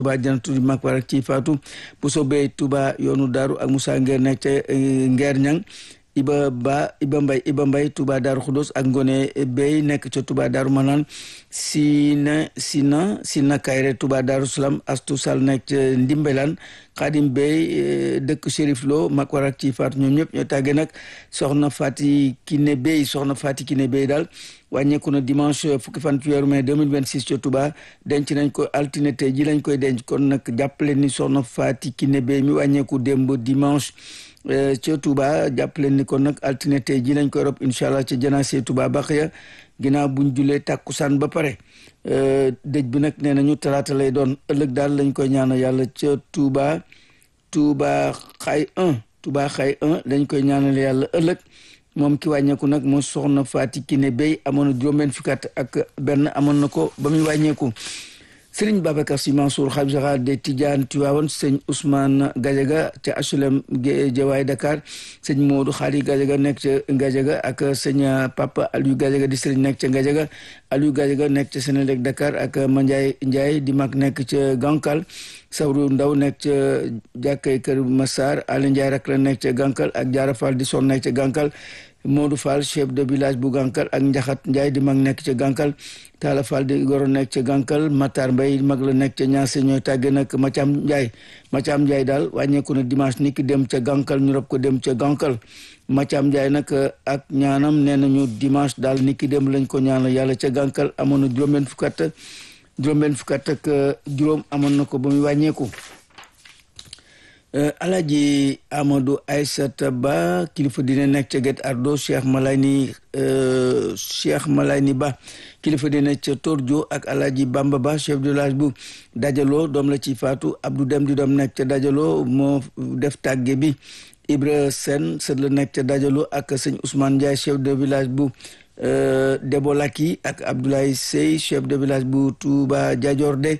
Touba janatu di mag warak ci faatu bu soobee Touba yoonu daaru ak Moussa Nguer nekk ca Nguer Ñang Iba Ba Iba Mbay Iba Mbay Touba Daaru Xudos ak Ngone Bey nekk ca Touba Daaru Manaan Sina Sina Sina Kayre Touba Daaru Salaam Astu Sall nekk ca Ndimbelaan Xaadim Bey dëkk Chérif Lo mag warak ci faatu ñoom ñëpp ñoo tàggee nag soxna Fati Kiné Bey soxna Fati Kiné Bey daal wàññeeku na dimanche fukki fan ci weeru mai 2026 ca Touba denc nañ ko altine tey ji lañ koy denc kon nag jàppale ni soxna Fati Kiné Bey mi wàññeeku démb dimanche ca Touba jàppale ni kon nag altine tey ji lañ koy rob incha allah ca janaase Touba Baxiya ginnaaw buñ julee tàkkusaan ba pare dëj bi nag nee nañu talaata lay doon ëllëg daal lañ koy ñaanal yàlla ca Touba Touba xay 1 Touba xay 1 lañ koy ñaanal yàlla ëllëg moom ki wàññeeku nag moo soxna Fati Kiné Bey amoon na juróom-benn fukki at ak benn amoon na ko ba muy wàññeeku Sëriñ Babacar Sy Mansour xalifa général des Tidianes Tivaouane sëñ Ousmane Gadiaga ca HLM Jawaay Dakar sëñ Modou Khali Gadiaga nekk ca Gadiaga ak sëñ Papa Aliou Gadiaga di sëriñ nekk ca Gadiaga Aliou Gadiaga nekk ca Sénélec Dakar ak Mandiaye Ndiaye di mag nekk ca Gankal Sawru Ndaw nekk ca jàkkay Kër Massar Ali Ndiaye rak la nekk ca Gankal ak Diarra Fall di son nekk ca Gankal Modou Fall chef de village bu Gankal ak Njaxat Ndiaye di mag nekk ca Gankal Talla Fall di goro nekk ca Gankal Matar Mbay mag la nekk ca ñaase ñooy tàgge nag Mathiam Ndiaye Mathiam Ndiaye daal wàññeeku na dimanche ni ki dem ca Gankal ñu rob ko dem ca Gankal Mathiam Ndiaye nag ak ñaanam nee nañu dimanche daal ni ki dem lañ ko ñaanal yàlla ca Gankal amoon na juróom-benn fukk at juróom-benn fukk at ak juróom amoon na ko ba muy wàññeeku Alaji Amadou Aïssata Ba kilifa dina nekk ca Guet Ardo Cheikh Malayni Cheikh Malayni Ba kilifa dina ca Tordio ak Alaji Bamba Ba chef de village bu Dajalo doom la ci faatu Abdou Dem di doom nekk ca Dajalo moo def tàgge bi Ibra Sen sët la nekk ca Dajalo ak sëñ Ousmane Ndiaye chef de village bu Debolaki ak Abdoulaye Sey chef de village bu Touba Diadiorde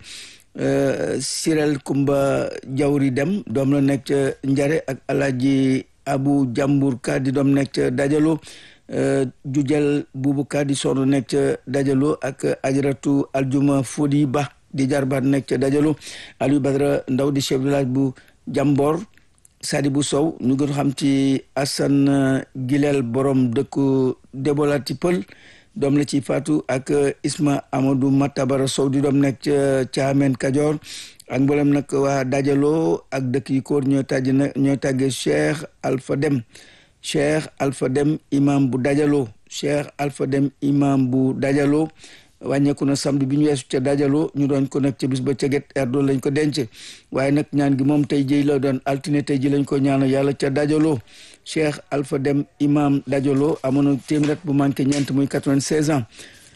Sirel Kumba Jawri Dem doom la nekk ca Njare ak Alaji Abu Jambur Ka di doom nekk ca Dajalo Jujal Bubu Ka di sonn nekk ca Dajalo ak Ajaratu Aljuma Fodi Ba di jarbaat nekk ca Dajalo Aliou Badara Ndaw di chef de village bu Jambor Sadibou Sow ñu gën xam ci Assane Gilel borom dëkku Debolati Pël doom la ci faatu ak Isma Amadou Matabara Sow di doom nekk ca Caamen Kajoor ak mboolem nag waa dajaloo ak dëkk yi koor ñoo tàgg na ñoo tàggee Cheikh Alpha Dem Cheikh Alpha Dem imam bu dajaloo Cheikh Alpha Dem imam bu dajaloo wàññeeku na samedi bi ñu weesu ca dajaloo ñu doon ko nag ca bis ba ca Guet Ardo lañ ko denc waaye nag ñaan gi moom tey jii la doon altine tey ji lañ ko ñaanal yàlla ca dajaloo Cheikh Alpha Dem imam dajaloo amoon na téeméer bu manqué ñeent muy quatre-vingt-seize ans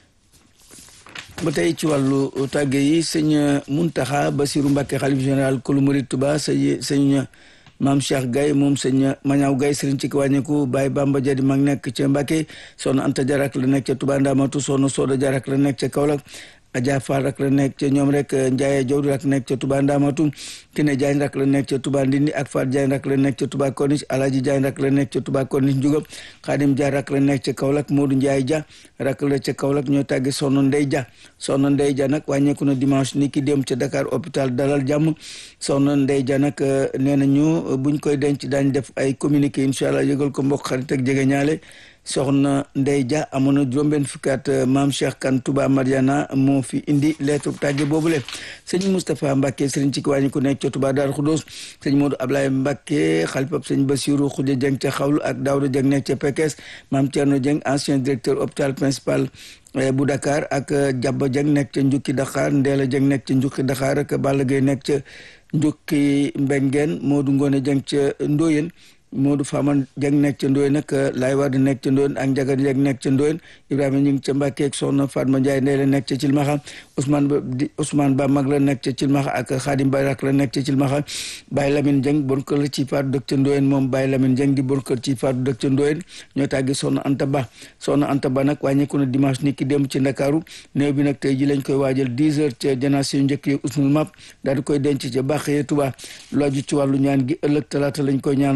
ba tey ci wàllu tàgge yi sëñ Muntaxa Basiru Mbàkke xalif général kulu murid Tuba sëñ sëñ maam Cheikh Gaye moom sëñ Mañaaw Gaye sëriñ ci wàññeeku Baye Bamba Jadi mag nekk ca Mbàkke soxna Anta Jarak la nekk ca Tuba Ndamatu soxna Sooda Jarak la nekk ca Kaolack Adja Fall rak la nekk ca ñoom rek Ndiaye Jawdi rak nekk ca Touba Ndamatu Kine Diagne rak la nekk ca Touba Ndindi ak Faat Diagne rak la nekk ca Touba Corniche Alaji Diagne rak la nekk ca Touba Corniche Njuga Xaadim Dia rak la nekk ca Kaolack Modou Ndiaye Dia rak la ca Kaolack ñoo tàgge Soxna Ndey Dia Soxna Ndey Dia nag wàññeeku na dimanche ni ki dem ca Dakar hôpital Dalal Jàmm Soxna Ndey Dia nag nee nañu buñ koy denc daañ def ay communiqué incha allah yëgal ko mbokk xarit ak jege ñaale soxna Ndey Dia amoon na juróom-benn fukki at maam Cheikh Kan Touba Mariana moo fi indi lettre tàgge boobule sëñ Moustapha Mbacke sëriñ ci wàññi ku nekk ca Touba Darou Khoudoss sëñ Modou Ablaye Mbacke xalifab sëñ Bassirou Khoudia Dieng ca Xawlu ak Daouda Dieng nekk ca Pekes maam Thierno Dieng ancien directeur hôpital principal bu Dakar ak Jabba Dieng nekk ca Njukki Dakar Ndeela Dieng nekk ca Njukki Dakar ak Balla Gueye nekk ca Njukki Mbengeen Modou Ngone Dieng ca Ndoyen Modou Fama Dieng nekk ca Ndoyen nag Laay Wade nekk ca Ndoyen ak Njaga Dieng nekk ca Ndoyen Ibrahima ñu ngi ca Mbàkke ak Soxna Fatma Ndiaye ndey la nekk ca Cilmaxa Ousmane Ba di Ousmane Ba mag la nekk ca Cilmaxa ak Xaadim Bay rak la nekk ca Cilmaxa Baye Lamine Dieng bon kër la ci faatu dëkk ca Ndoyen moom Baye Lamine Dieng di bon kër ci faatu dëkk ca Ndoyen ñoo tàggi Soxna Anta Ba Soxna Anta Ba nag wàññeeku na dimanche ni ki dem ci Ndakaaru néew bi nag tey ji lañ koy waajal 10 heures ca janaase yu njëkk yi usnul map daal di koy denc ca Bàqee Tuba looju ci wàllu ñaan gi ëllëg talaata lañ koy ñaanal yàlla ca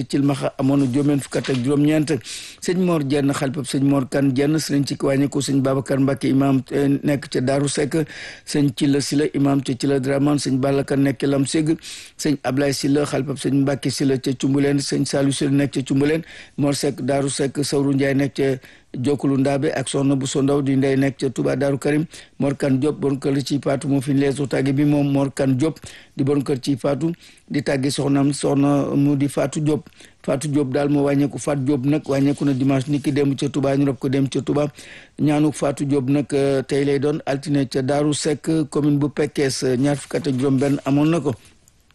Cilmaxa amoon na juróom fukk ak juróom-ñeent sëñ Mor Jenn xalifab sëñ Mor Kan Jenn sëriñ ci wàññeeku sëñ Babacar Mbacke imam nekk ca Daaru Sekk sëñ Cilla Sila imam ca Cilla Draman sëñ Balla Kan nekk ca Lam Ség sëñ Ablaye Sila xalifab sëñ Mbacke Sila ca Cumbuleen sëñ Saliou Sila nekk ca Cumbuleen Mor Sekk Daaru Sekk Sawru Njaay nekk ca jokkulu ndaabe ak soxna bu so ndaw di ndey nekk ca Touba Daaru Karim Mor Kan Diop bon kër ci faatu moo fi leesu tàgge bi moom Mor Kan Diop di bon kër ci faatu di tàgge soxnaam soxna mu di Faatu Diop Faatu Diop daal moo wàññeeku Faatu Diop nag wàññeeku na dimanche ni ki dem ca Touba ñu rob ko dem ca Touba ñaanu Faatu Diop nag tey lay doon altine ca Daaru Seck commune bu Pekes ñaar fukk ak juróom benn amoon na ko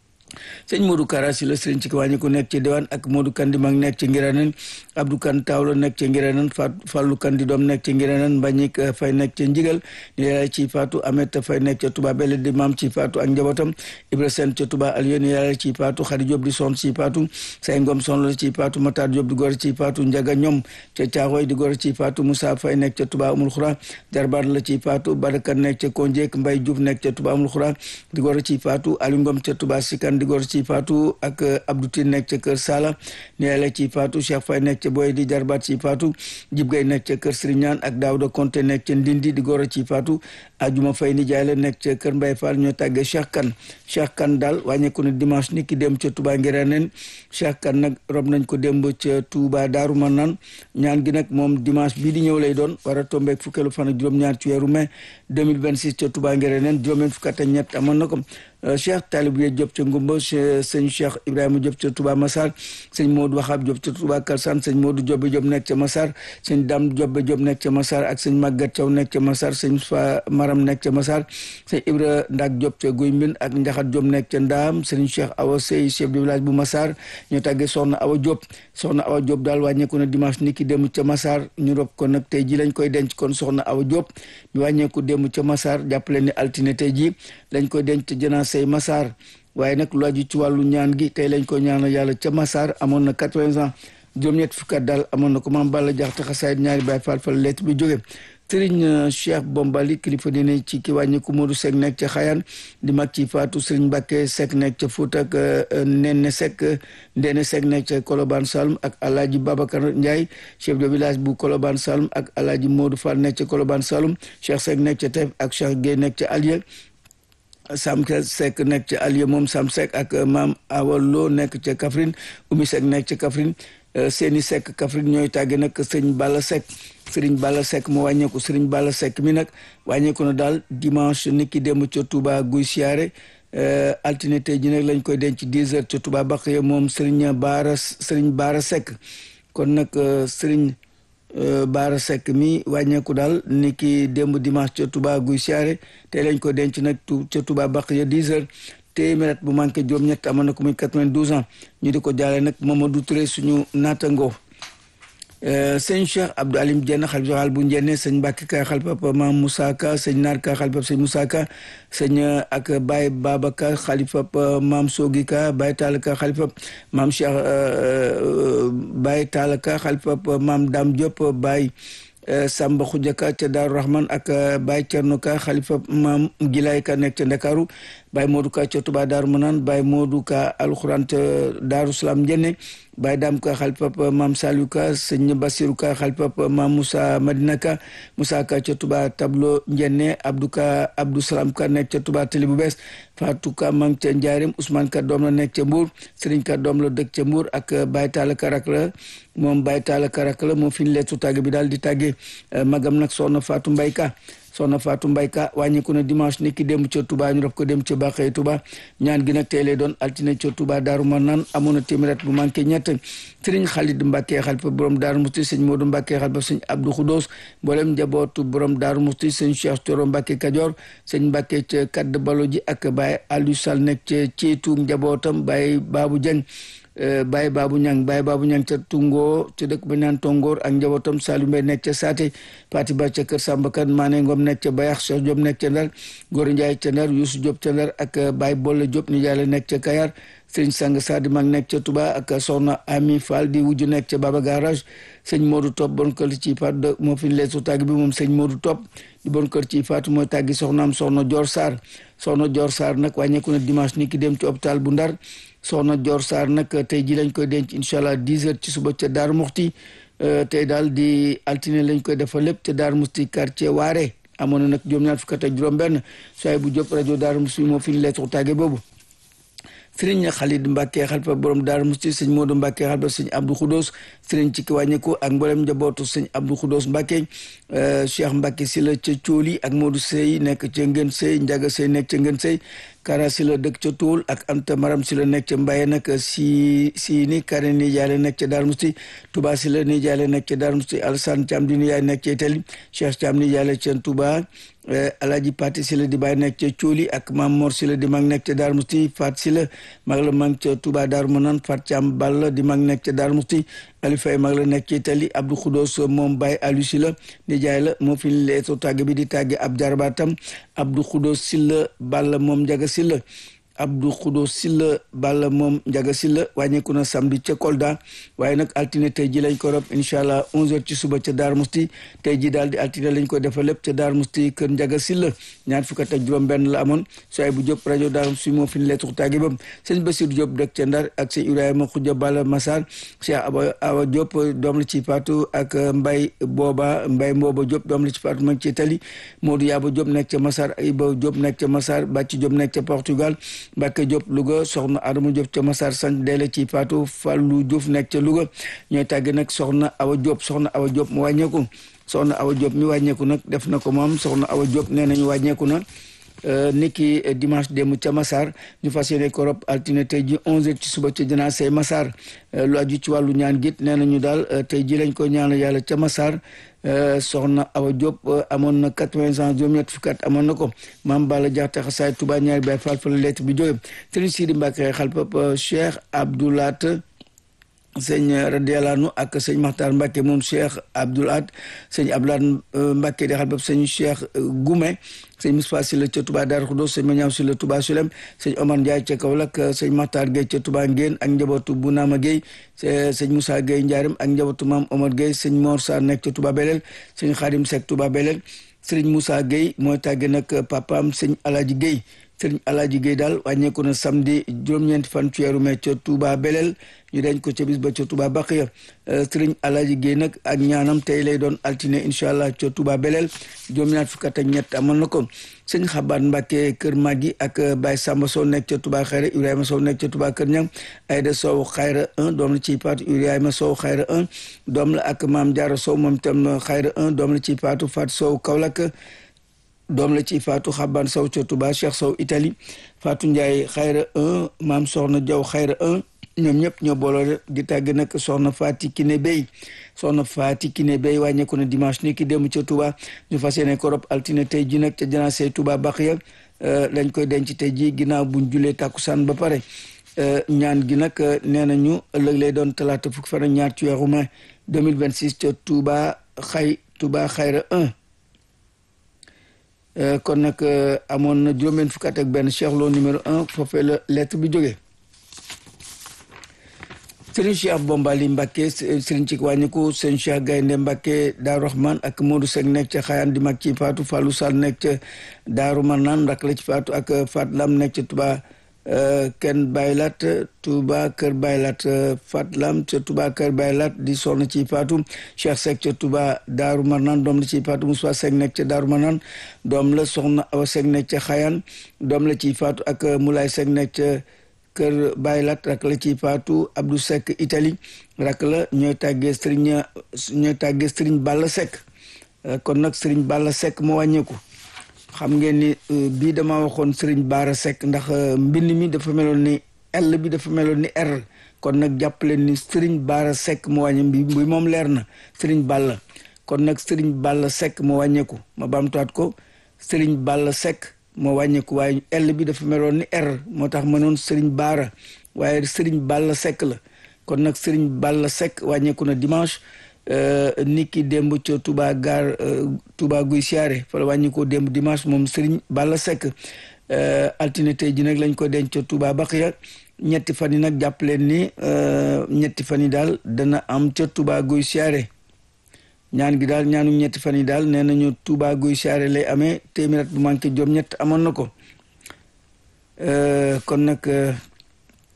sëñ Modou Kara si la sëriñ ci ko wàññi ko nekk ci diwaan ak Modou Kandi mag nekk ci Ngiranen Abdou Kan Tawlo nekk ci Ngiranen Fat Fallu Kandi doom nekk ci Ngiranen Mbagnick Fay nekk ci Njigal ni yàlla ci Faatu Amet Fay nekk ca Touba Belle di maam ci Faatu ak njabootam Ibra Sène ca Touba Alieu ni yàlla ci Faatu Xadi Diop di son ci Faatu Say Ngom son la ci Faatu Matar Diop di góor ci Faatu Njaga ñoom ca Caaxooy di góor ci Faatu Moussa Fay nekk ca Touba Amul Xura Jarbaat la ci Faatu Badakan nekk ca Konjek Mbay Diouf nekk ca Touba Amul Xura di góor ci Faatu Aliou Ngom ca Touba Sikan di góor ci faatu ak Abdou Tine nekk ca kër Sala ni yàlla ci faatu Cheikh Fay nekk ca Boy di jarbaat ci faatu Jib Gay nekk ca kër Siriñaan ak Daawda Konte nekk ca Ndindi di goro ci faatu Ajuma Fay ni jaay la nekk ca kër Mbay Fall ñoo tàggee Cheikh Kan Cheikh Kan daal wàññeeku na dimanche ni ki dem ca Touba Ngiraneen Cheikh Kan nag rob nañ ko démb ca Touba Daaru Manaan ñaan gi nag moom dimanche bii di ñëw lay doon war a tombeek fukkeelu fan ak juróom-ñaar ci weeru mai 2026 ca Touba Ngiraneen juróom fukk ak ñett amoon na ko cheikh taalib ye Diop ca Ngumba sëñ cheikh Ibrahima Diop ca Touba Massar sëñ Modou Waxaab Diop ca Touba Kalsan sëñ Modou Diop Diop nekk ca Massar sëñ Dame Diop Diop nekk ca Massar ak sëñ Maguette Thiaw nekk ca Massar sëñ Fa Maram nekk ca Massar sëñ Ibra Ndak Diop ca Guy Mbind ak Njaxat Diop nekk ca Ndaam sëñ cheikh Awa Sey chef de village bu Massar ñoo tàggee soxna Awa Diop soxna Awa Diop daal wàññeeku na dimanche ni ki dem ca Massar ñu rob ko nag tey ji lañ koy denc kon soxna Awa Diop ñu wàññeeku dem ca Massar jàppale ni altine tey ji lañ koy denc janaa say Massar waaye nag lu aju ci wàllu ñaan gi tey lañ ko ñaanal yàlla ca Massar amoon na quatre-vingts ans juróom-ñett fukki at daal amoon na ko maam Balla Jaxate xasaayit ñaari baay faal fa lettre bi jóge sëriñ Cheikh Bombali kilifa dine ci ki wàññiku Modou Seck nekk ca Xayaan di mag ci Faatu sëriñ Mbàkke Seck nekk ca Fuuta ak Nene Seck Ndene Seck nekk ca Kolobaan Salm ak Alaaji Babacar Ndiaye chef de village bu Kolobaan Salm ak Alaaji Modou Fall nekk ca Kolobaan Salm Cheikh Seck nekk ca Teef ak Cheikh Gueye nekk ca Alieu Sam Seck nekk ca Alieu moom Sam Seck ak maam Awalo nekk ca Kaffrine Oumy Seck nekk ca Kaffrine seeni Seck Kaffrine ñooy tàgge nag sëriñ Balla Seck sëriñ Balla Seck mu wàññeeku sëriñ Balla Seck mi nag wàññeeku na daal dimanche nit ki démb ca Touba guy siyaare altine tey ji nag lañ koy denc dix heures ca Touba Bakhye moom sëriñ Baara sëriñ Baara Seck kon nag sëriñ Baara Seck mi wàññeeku daal ni ki démb dimanche ca Touba guy siyaare tey lañ ko denc nag ca Touba Bakhye dix heures téeméer bu manqué juróom-ñett amoon na ko muy quatre-vingt-douze ans ñu di ko jaale nag Mamadou Touré suñu naatangoo sëñ Cheikh Abdou Alim Dieng xalif général bu Njenne sëñ Mbacke Ka xalifab maam Moussa Ka sëñ Naar Ka xalifab sëñ Moussa Ka sëñ ak Baye Baba Ka xalifab maam Sogi Ka Baye Tall Ka xalifab maam Cheikh Baye Tall Ka xalifab maam Dame Diop Baye Samba Khoudia Ka ca Daaru Rahman ak Baye Thierno Ka xalifa maam Gilaay Ka nekk ca Ndakaaru Baye Modou Ka ca Touba Daaru Manaan Baye Modou Ka alxuraan ca Daaru Salaam Njenne Baye Dam Ka xalifa maam Saliou Ka sëñ Basiru Ka xalifa maam Moussa Madina Ka Moussa Ka ca Touba Tablo Njenne Abdou Ka Abdou Salam Ka nekk ca Touba Tali bu bees Fatou Ka mang ca Njaarim Ousmane Ka doom la nekk ca Mbour Serigne Ka doom la dëkk ca Mbour ak Baye Talla Ka rak la moom Baye Talla Ka rak la moo fi ñu leetu tàgg bi daal di tàggee magam nag soxna Fatou Mbaye Ka soxna Fatou Mbaye Ka wàññeeku na dimanche ni ki dem ca Touba ñu def ko dem ca Bakhay Touba ñaan gi nag tey lay doon altine ca Touba Daaru Manaan amoon na téeméer bu manqué ñett sëriñ Khalid Mbacke xalifa borom Daaru Musti sëñ Modou Mbacke xalifa sëñ Abdou Khoudos mboolem njabootu borom Daaru Musti sëñ Cheikh Thioro Mbacke Kajoor sëñ Mbacke ca Kadd Balo ji ak Baye Aliou Sall nekk ca ceetu njabootam Baye Babou Dieng Baye Babou Ñang Baye Babou Ñang ca Tungo ca dëkk ba naan Tongoor ak njabootam Saliou Mbaye nekk ca Saate Pati Ba ca Kër Samba Kan Mané Ngom nekk ca Bayax Cheikh Diop nekk ca Ndar Góor Ndiaye ca Ndar Youssou Diop ca Ndar ak Baye Bolle Diop ni jaale nekk ca Kayar sëñ Sang Sadi mag nekk ca Touba ak soxna Ami Fall di wujju nekk ca Baba Garage sëñ Modou Top bon kër ci faatu moo fi leesu tàgg bi moom sëñ Modou Top di bon kër ci faatu mooy tàggi soxnaam soxna Dior Sarr soxna Dior Sarr nag wàññeeku na dimanche ni ki dem ci hôpital bu Ndar soxna Dior Sarr nag tey ji lañ koy denc incha allah dix heures ci suba ca Daaru Muxti tey daal di altine lañ koy defal lépp ca Daaru Muxti quartier Waare amoon na nag juróom-ñaar fukk ak juróom-benn sooy bu jóp rajo Daaru Muxti moo fi ñu lettre tàgge boobu. sëriñ Xalid Mbàkke xalifa borom Daaru Musti sëñ Moodu Mbàkke xalifa sëñ Abdou Xudoos sëriñ ci ki wàññeeku ak mboolem njabootu sëñ Abdou Xudoos Mbàkke Cheikh Mbàkke si la ca Cooli ak Moodu Sey nekk ca Ngën Sey Njaga Sey nekk ca Ngën Sey Kara si la dëkk ca Tool ak Anta Maram si la nekk ca Mbaye nag si si ni Kare ni jaale nekk ca Daaru Musti Touba si la ni jaale nekk ca Daaru Musti Alassane Thiam di yaay nekk ca Itali Cheikh Thiam ni jaale ca Touba Alaaji Pati si la di bàyyi nekk ca Cooli ak Mam Mor si la di mag nekk ca Daaru Musti Fat si la mag la mag ca Touba Daaru Manaan Fat Thiam Ball di mag nekk ca Daaru Musti Ali Faye mag la nekk ci Itali Abdou Khoudos moom Baye Aliou si la di jaay la moo fi leeto tàgge bi di tàgge ab jarbaatam Abdou Khoudos si la Ball moom njaga si la Abdou Khoudos Silla Balla moom Njaga Silla wàññeeku na samedi ca Kolda waaye nag altine tey ji lañ ko rob incha allah 11h ci suba ca Daar Musti tey ji daal di altine lañ ko defal lépp ca Daar Musti kër Njaga Silla ñaar fukk ak juróom-benn la amoon sooy bu Diop rajo Daar Musti moo fi ñu leetu tàgge bam sëñ Bassirou Diop dëkk ca Ndar ak sëñ Ibrahima Khoudia Balla Massar Cheikh Awa Awa Diop doom la ci faatu ak Mbay Booba Mbay Mbooba Diop doom la ci faatu ma ngi ci Itali Modou Yaba Diop nekk ca Massar Iba Diop nekk ca Massar Bàcci Diop nekk ca Portugal Mbacke Diop Louga soxna Adama Diop ca Massar sant deele ci Fatou Fallou Diouf nekk ca Louga ñooy tàgge nag soxna Awa Diop soxna Awa Diop mu wàññeeku soxna Awa Diop mi wàññeeku nag def na ko moom soxna Awa Diop nee nañu wàññeeku na niki dimanche démb ca Massar ñu fas yéene ko rob altine tey ji 11h ci suba ca janaa say Massar lu aju ci wàllu ñaan git nee nañu daal tey ji lañ ko ñaanal yàlla ca Massar soxna Awa Diop amoon na quatre-vingts ans juróom-ñett fukki at amoon na ko maam Balla Jaxate xasaay Touba ñaari bay fal fa la lettre bi jóge sëriñ Sidi Mbacke xalpap Cheikh Abdoulat sëñ radiallahu ak sëñ Maxtaar Mbacke moom Cheikh Abdoulaat sëñ Abdoulaat Mbacke di xalpap sëñ Cheikh Goume sëñ Moustapha Sylla ca Touba Darou Khoudoss sëñ Mañaaw Sylla Touba Sulem sëñ Omar Ndiaye ca Kaolack sëñ Maxtaar Gueye ca Touba Ngéen ak njabootu Bounama Gueye sëñ Moussa Gueye Ndiarème ak njabootu Maam Omar Gueye sëñ Mor Sarr nekk ca Touba Belel sëñ Khadim Seck Touba Belel sëriñ Moussa Gueye mooy tàgge nag papaam sëñ Alaaji Gueye sëriñ Alaaji Gueye daal wàññeeku na samedi juróom-ñeenti fan ci weeru mai ca Touba Belel ñu denc ko ca bis ba ca Touba Baqiya sëriñ Alaaji Gueye nag ak ñaanam tey lay doon altine incha allah ca Touba Belel juróom-ñaar fukk ak ñett amoon na ko sëñ Xabaat Mbàkke kër Maggi ak Baye Samba Sow nekk ca Touba Xayra Ibrahima Sow nekk ca Touba Kër Ñang Ayda Sow Xayra 1 doom la ciy paatu Ibrahima Sow Xayra 1 doom la ak Maam Jaara Sow moom itam Xayra 1 doom la ciy paatu Fatou Sow Kaolack doom la ci Fatou Xaban Sow ca Touba Cheikh Sow Italie Fatou Ndiaye xayra 1 maam Soxna Diaw xayra 1 ñoom ñëpp ñoo booloo di tàgg nag soxna Fati Kiné Bey soxna Fati Kiné Bey wàññeeku na dimanche ni ki dem ca Touba ñu fas yéene ko rob altine tey ji nag ca janaase Touba Baxiya lañ koy denc tey ji ginnaaw buñ julee tàkkusaan ba pare ñaan gi nag nee nañu ëllëg lay doon talaata fukki fan ak ñaar ci weeru mai 2026 ca Touba xay Touba xayra 1 kon nag amoon na juróom-benn fukki at ak benn Cheikh Lo numéro un foofee la lettre bi jógee Serigne Cheikh Bombali Mbacke Serigne ci wàññiku Serigne Cheikh Gaynde Mbacke Daaru Rahman ak Modou Seck nekk ca Xayaan di mag ci Faatu Fallou Sall nekk ca Daaru Manaan rak la ci Faatu ak Fat Lam nekk ca Touba kenn baylat Touba kër baylat Fat Lam ca Touba kër baylat di sonn ci Faatu Cheikh Seck ca Touba Daaru Manaan doom la ci Faatu Moussa Seck nekk ca Daaru Manaan doom la soxna Awa Seck nekk ca Xayaan doom la ci Faatu ak Moulay Seck nekk ca kër baylat rak la ci Faatu Abdou Seck Italie rak la ñooy tàggee Serigne ñooy tàggee Serigne Balla Seck kon nag Serigne Balla Seck moo wàññeeku xam ngeen ni bii dama waxoon Serigne Baara Seck ndax mbind mi dafa meloon ni L bi dafa meloon ni R kon nag jàpp leen ni Serigne Baara Seck moo wàññe bi bi moom leer na Serigne Balla kon nag Serigne Balla Seck moo wàññeeku ma baamtuwaat ko Serigne Balla Seck moo wàññeeku waaye L bi dafa meloon ni R moo tax ma noon Serigne Baara waaye Serigne Balla Seck la kon nag Serigne Balla Seck wàññeeku na dimanche nit ki démb ca Touba gaar Touba guy siyaare fa la wàññi ko démb dimanche moom Serigne Balla Seck altine tey ji nag lañ ko denc ca Touba Baxiya ñetti fan yi nag jàpp leen ni ñetti fan yi daal dana am ca Touba guy siyaare ñaan gi daal ñaanu ñetti fan yi daal nee nañu Touba guy siyaare lay amee téeméer bu manqué juróom ñett amoon na ko kon nag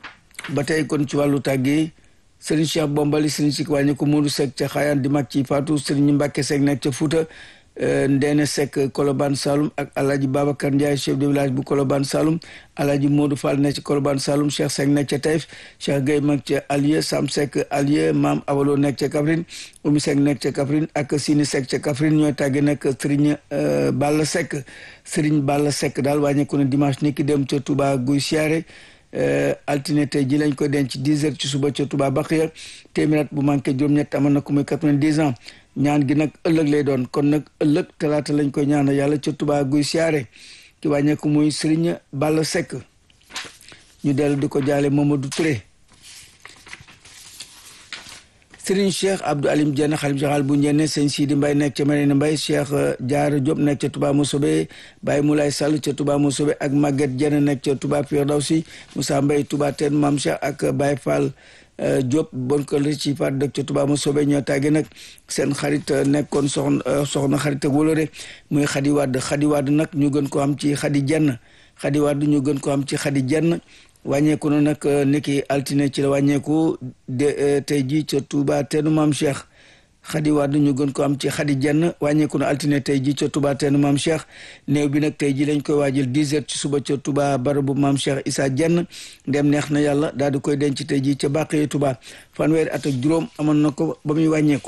ba tey kon ci wàllu tàggee Serigne Cheikh Bombali Serigne Sik wàññi ko Modou Seck ca Xaayaan di mag ci Fatou Serigne Mbacke Seck nekk ca Fouta Ndeene Seck Kolobane Saloum ak Alhaji Babacar Ndiaye chef de village bu Kolobane Saloum Alhaji Modou Fall nekk ca Kolobane Saloum Cheikh Seck nekk ca Taïf Cheikh Gueye mag ca Alieu Sam Seck Alieu Maam Awalo nekk ca Kaffrine Oumy Seck nekk ca Kaffrine ak Sini Seck ca Kaffrine ñooy tàgge nag Serigne Balla Seck Serigne Balla Seck daal wàññeeku na dimanche ni ki dem ca Touba Guy Siyaare altine tey ji lañ ko denc dix heures ci suba ca Touba Baxiya téeméer bu manqué juróom-ñett amoon na ko muy quatre-vingt-dix ans ñaan gi nag ëllëg lay doon kon nag ëllëg talaata lañ koy ñaanal yàlla ca Touba guy siyaare ki wàññeeku muy Serigne Balla Seck ñu dellu di ko jaale Mamadou Touré Serigne Cheikh Abdou Alim Dieng xalif général bu Njenne sëñ Sidi Mbaye nekk ca Marina Mbaye Cheikh Diarra Diop nekk ca Touba Mossobe Baye Moulay Sall ca Touba Mossobe ak Maguette Dieng nekk ca Touba Firdawsi Moussa Mbaye Touba Ten Mam Cheikh ak Baye Fall Diop bon kër ci faat dëkk ca Touba Mossobe ñoo tàgge nag seen xarit nekkoon soxna soxna xarit ak wóolore muy Xadi Wàdd Xadi Wàdd nag ñu gën ko am ci Xadi Jenn Xadi Wàdd ñu gën ko am ci Xadi Jenn wàññeeku na nag niki altine ci la wàññeeku de tey jii ca Touba teenu maam Cheikh Xadi Wàdd ñu gën ko am ci Xadi Jenn wàññeeku na altine tey jii ca Touba teenu maam Cheikh néew bi nag tey jii lañ koy waajal 10 heures ci suba ca Touba barabu maam Cheikh Issa Jenn ndem neex na yàlla daal di koy denc tey jii ca Bàqiya Touba fanweeri at ak juróom amoon na ko ba muy wàññeeku.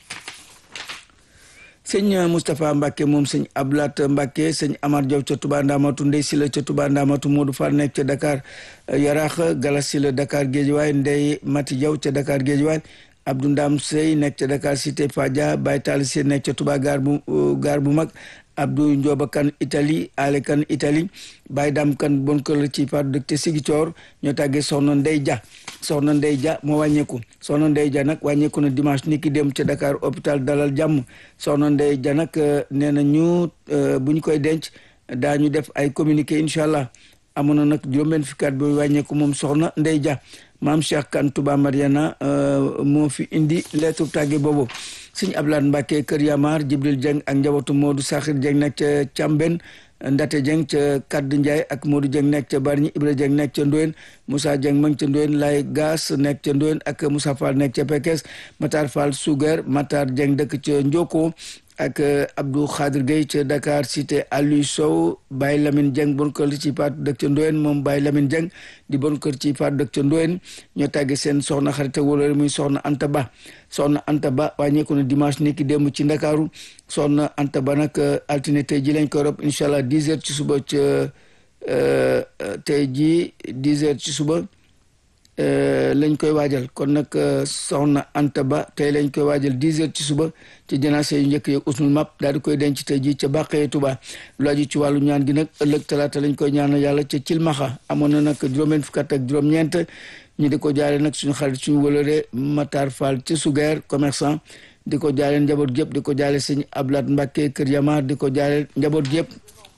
sëñ Moustapha Mbacke moom sëñ Ablat Mbacke sëñ Amar Diaw ca Touba Ndamatu Ndey Sila ca Touba Ndamatu Modou Fall nekk ca Dakar Yaraax Galas Sila Dakar Géejawaay Ndey Mati Diaw ca Dakar Géejawaay Abdou Ndam Sey nekk ca Dakar Cité Fadia Baye Tall Si nekk ca Touba gaar bu gaar bu mag Abdou Ndioba Kan Italie Ale Kan Italie Baye Dam Kan bon kër la ci faatu dëkk te Sigicoor ñoo tàggee soxna Ndey Dia soxna Ndey Dia moo wàññeeku soxna Ndey Dia nag wàññeeku na dimanche ni ki dem ca Dakar hôpital Dalal Jàmm soxna Ndey Dia nag nee na ñu bu ñu koy denc daañu def ay communiqué incha allah amoon na nag juróom-benn fukki at bi wàññeeku moom soxna Ndey Dia maam Cheikh Kan Touba Mariana moo fi indi lettre tàgge boobu sëñ Ablaat Mbàkke Kër Yamar Jibril Dieng ak njabootu Modou Saxir Dieng nekk ca Càmben Ndate Dieng ca Kaddu Ndiaye ak Modou Dieng nekk ca Barñi Ibra Dieng nekk ca Ndoyen Moussa Dieng ma ngi ca Ndoyen Lay Gaas nekk ca Ndoyen ak Moussa Fall nekk ca Pekes Matar Fall Sugar Matar Dieng dëkk ca Njoko ak Abdou Khadir Gueye ca Dakar cité Aliou Sow Baye Lamine Dieng bon kër ci paatu dëkk ca Ndoyen moom Baye Lamine Dieng di bon kër ci paatu dëkk ca Ndoyen ñoo tàgge seen soxna xarit wala muy soxna Anta Ba soxna Anta Ba wàññeeku na dimanche ni ki démb ci Ndakaaru soxna Anta Ba nag altine tey ji lañ koy rob incha allah dix heures ci suba ca tey ji dix heures ci suba lañ koy waajal kon nag soxna Anta Ba tey lañ koy waajal dix heures ci suba ci janaase yu njëkk yeeg usnul map daal di koy denc tey jii ca bàqee Tuba lu aju ci wàllu ñaan gi nag ëllëg talaata lañ koy ñaanal yàlla ca Cilmaxa amoon na nag juróom-benn fukk ak juróom-ñeent ñu di ko jaale nag suñu xarit suñu wëlëre Matar Fall ci Sugeer commerçant di ko jaale njaboot gépp di ko jaale sëñ Ablat Mbàkke Kër Yamar di ko jaale njaboot gépp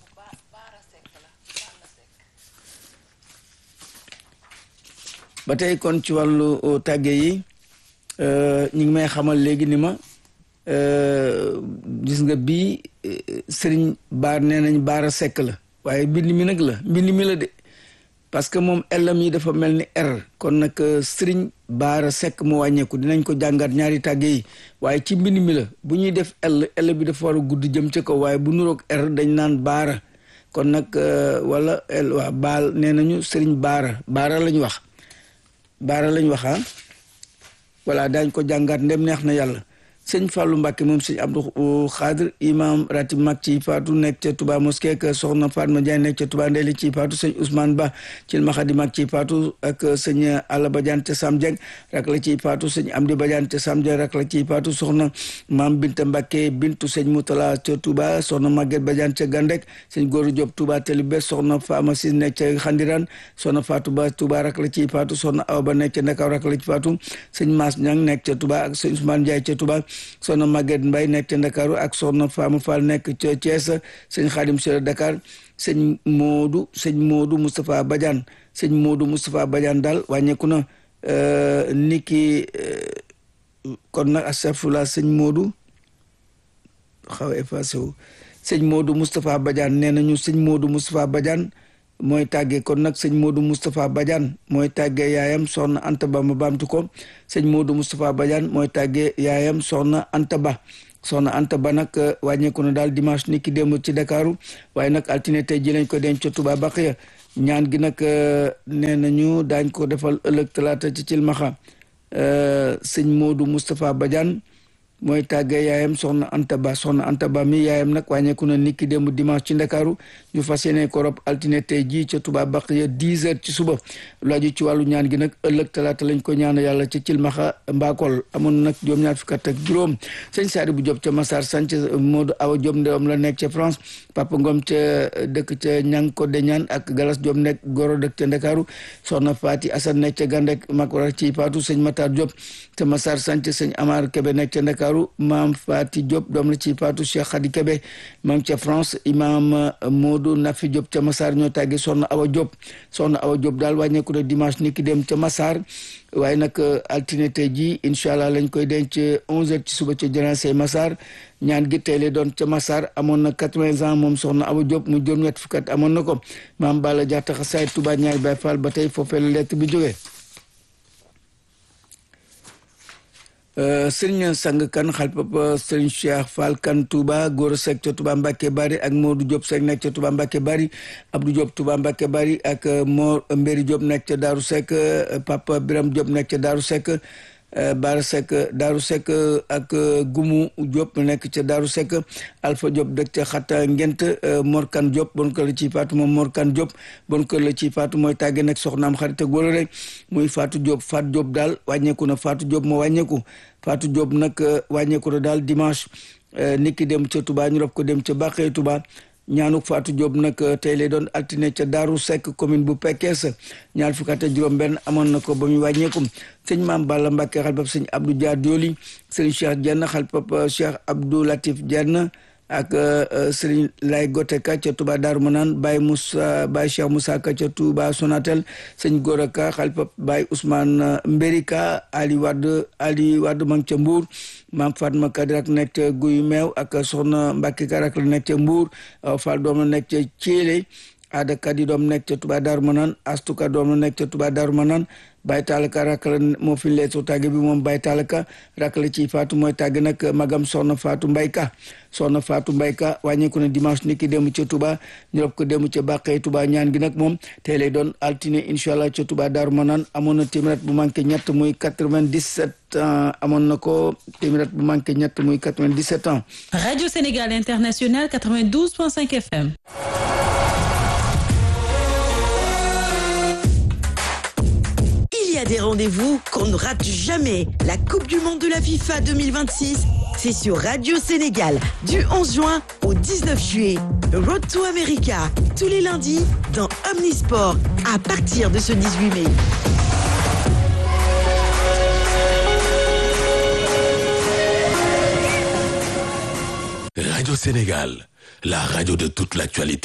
ba tey kon ci wàllu tàgge yi ñu ngi may xamal léegi ni ma gis nga bii sëriñ baar nee nañ baara sekk la waaye mbind mi nag la mbind mi la de parce que moom ellam yi dafa mel ni r kon nag sëriñ baara sekk mu wàññeeku dinañ ko jàngat ñaari tàgge yi waaye ci mbind mi la bu ñuy def l l bi dafa war a gudd jëm ca kaw waaye bu nuroog r dañ naan baara kon nag wala l waa baal nee nañu sëriñ baara baara lañ wax baara lañ waxaa voilà daañ ko jàngaat ndem neex na yàlla sëñ Fallou Mbacke moom sëñ Abdou Khadr imam ratib mag ci faatu nekk ca Touba mosquée ak soxna Fatma Diagne nekk ca Touba Ndeli ci faatu sëñ Ousmane Ba ci maxadi mag ci faatu ak sëñ Alla Badiane ca Sam Dieng rak la ciy faatu sëñ Amdi Badiane ca Sam Dieng rak la ciy faatu soxna maam Binta Mbacke bintu sëñ Moutala ca Touba soxna Maguette Badiane ca Gandek sëñ Góoru Diop Touba Telibé soxna Fama Sis nekk ca Xandiran soxna Fatou Ba Touba rak la ciy faatu soxna Awa Ba nekk ca Ndakaaw rak la ci faatu sëñ Mass Niang nekk ca Touba ak sëñ Ousmane Ndiaye ca Touba soxna Maguette Mbaye nekk ca Ndakaaru ak soxna Fama Fall nekk ca Thiès sëñ Khadim Sera Dakar sëñ Modou sëñ Modou Moustapha Badiane sëñ Modou Moustapha Badiane daal wàññeeku na niki kon nag astafurlah sëñ Modou xaw a effacé wu sëñ Modou Moustapha Badiane nee nañu sëñ Modou Moustapha Badiane mooy tàggee kon nag sëñ Modou Moustapha Badiane mooy tàggee yaayam soxna Anta Ba ma baamtu ko sëñ Modou Moustapha Badiane mooy tàggee yaayam soxna Anta Ba soxna Anta Ba nag wàññeeku na daal dimanche ni ki démb ci Dakaru waaye nag altine tey ji lañ ko denc ca Touba Baqiya ñaan gi nag nee nañu daañ ko defal ëllëg talaata ci Cilmaxa sëñ Modou Moustapha Badiane mooy tàggee yaayam soxna Anta Ba soxna Anta Ba mi yaayam nag wàññeeku na niki démb dimanche ci Ndakaaru ñu fas yéene ko rob altine tey jii ca Touba Baqiya dix heures ci suba lu aju ci wàllu ñaan gi nag ëllëg talaata lañ ko ñaan yàlla ca Cilmaxa Mbakol amoon nag juróom-ñaar fukk ak juróom sëñ Saari bu Diop ca Massar Sanc Modou Awa Diop ndewam la nekk ca France Papa Ngom ca dëkk ca ñang ko de ñaan ak Galas Diop nekk Goro dëkk ca Ndakaaru soxna Faati Asan nekk ca Gandek mag war ci Paatu sëñ Matar Diop ca Massar Sanc sëñ Amar Kebe nekk ca Ndakaaru maam Faati Diop doom la ci Paatu Cheikh Khady Kebe maam ca France imam Modou Nafi Diop ca Massar ñoo tàgge soxna Awa Diop soxna Awa Diop daal wàññeeku na dimanche ni ki dem ca Massar waaye nag altine tey jii incha allah lañ koy denc onze heures ci suba ca janaase Massar ñaan gi tey lay doon ca Massar amoon na quatre-vingts ans moom soxna Awa Diop mu juróom-ñett fukk at amoon na ko maam Balla Diatta xasaay Touba ñaari Baay Faal ba tey foofee la lettre bi jógee sëriñ sang kan xal papa sëriñ Cheikh Fall kan Touba Gora Seck ca Touba Mbacke Bari ak Modou Diop Seck nekk ca Touba Mbacke Bari Abdou Diop Touba Mbacke Bari ak Mor Mbéri Diop nekk ca Daaru Seck papa Biram Diop nekk ca Daaru Seck Baara Seck Daaru Seck ak Gumu Diop nekk ca Daaru Seck Alpha Diop dëkk ca Xatta Ngent Mor Kan Diop bon kër la ci faatu moom Mor Kan Diop bon kër la ci faatu mooy tàgge nag soxnaam xarit ak wala rek muy Fatou Diop Fatou Diop daal wàññeeku na Fatou Diop moo wàññeeku Fatou Diop nag wàññeeku na daal dimanche niki dem ca Touba ñu rob ko dem ca Bàqee Touba ñaanuk Fatou Diop nag tey lay doon altine ca Daaru Seck commune bu Pekes ñaar fukk ak juróom benn amoon na ko ba muy wàññeeku sëñ Maam Balla Mbacke xalpap sëñ Abdou Dia Dioli sëñ Cheikh Dieng xalpap Cheikh Abdou Latif Dieng ak sëriñ Lay Goteka ca Touba Daaru Manaan Baye Moussa Baye Cheikh Moussa Ka ca Touba Sonatel sëñ Gora Ka xalpap Baye Ousmane Mberika Ali Wade Ali Wade mang ca Mbour maam Fatma Kadirak nekk ca Guy Meew ak soxna Mbacke Karak la nekk ca Mbour Fall doom la nekk ca Thiélé Ada Kadi doom nekk ca Touba Daaru Manaan Astuka doom la nekk ca Touba Daaru Manaan Baye Talaka rak la moo fi lee soo tàgge bi moom Baye Talaka rak la ci Faatu mooy tàgg nag magam soxna Faatu Mbayka soxna Faatu Mbayka wàññeeku na dimanche ni ki dem ca Touba ñu rob ko dem ca Bàqee Touba ñaan gi nag moom tey lay doon altine incha allah ca Touba Daaru Manaan amoon na téeméer bu manqué ñett muy 97 ans amoon na ko téeméer bu manqué ñett muy 97 ans. Radio Sénégal International 92.5 FM. Il y a des rendez-vous qu'on ne rate jamais. La Coupe du Monde de la FIFA 2026, c'est sur Radio Sénégal du 11 juin au 19 juillet. Road to America, tous les lundis dans Omnisport à partir de ce 18 mai. Radio Sénégal, la radio de toute l'actualité.